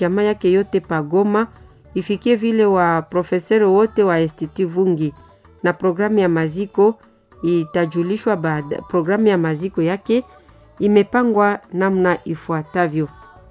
jamaa yake yote pagoma, ifikie vile wa profesori wote wa Institut Vungi, na programu ya maziko itajulishwa baada. Programu ya maziko yake imepangwa namna ifuatavyo: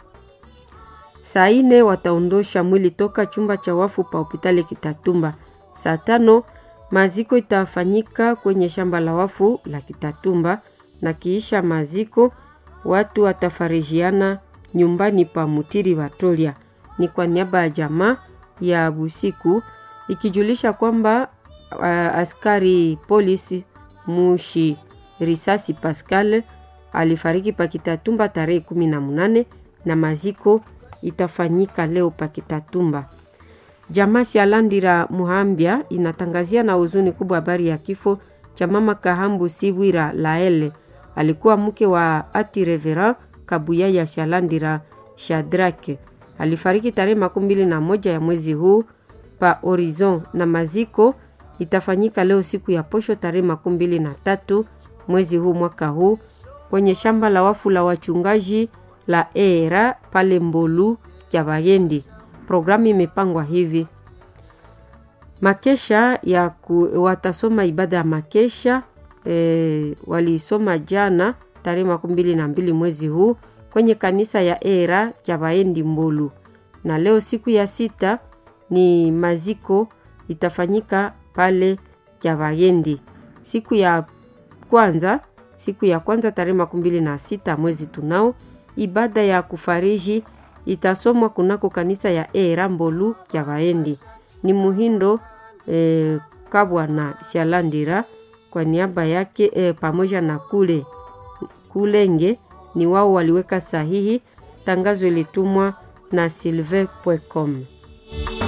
saa ine wataondosha mwili toka chumba cha wafu pa hospitali Kitatumba. Saa tano maziko itafanyika kwenye shamba la wafu la Kitatumba, na kiisha maziko watu watafarijiana nyumbani pa Mutiri Watolia. Ni kwa niaba ya jamaa ya Busiku ikijulisha kwamba uh, askari polisi Mushi Risasi Pascal alifariki pa Kitatumba tarehe kumi na munane na maziko itafanyika leo pa Kitatumba. Jamaa Sialandira Muhambia inatangazia na huzuni kubwa habari ya kifo cha mama Kahambu Sibwira Laele, alikuwa mke wa ati Revera Kabuya ya Sialandira Shadrake, alifariki tarehe makumi mbili na moja ya mwezi huu pa Horizon, na maziko itafanyika leo siku ya posho tarehe makumi mbili na tatu mwezi huu mwaka huu kwenye shamba la wafu la wachungaji la era pale Mbolu Kyabayendi. Programu imepangwa hivi: makesha ya ku, watasoma ibada ya makesha e, waliisoma jana tarehe makumi mbili na mbili mwezi huu kwenye kanisa ya era Kyabayendi Mbolu, na leo siku ya sita ni maziko itafanyika pale Kyabayendi. Siku ya kwanza siku ya kwanza tarehe makumi mbili na sita mwezi tunao ibada ya kufariji itasomwa kunako kanisa ya era Mbolu Kyabayendi. Ni Muhindo e, Kabwana Shalandira kwa niaba yake e, pamoja na kule Kulenge ni wao waliweka sahihi. Tangazo ilitumwa na silve.com.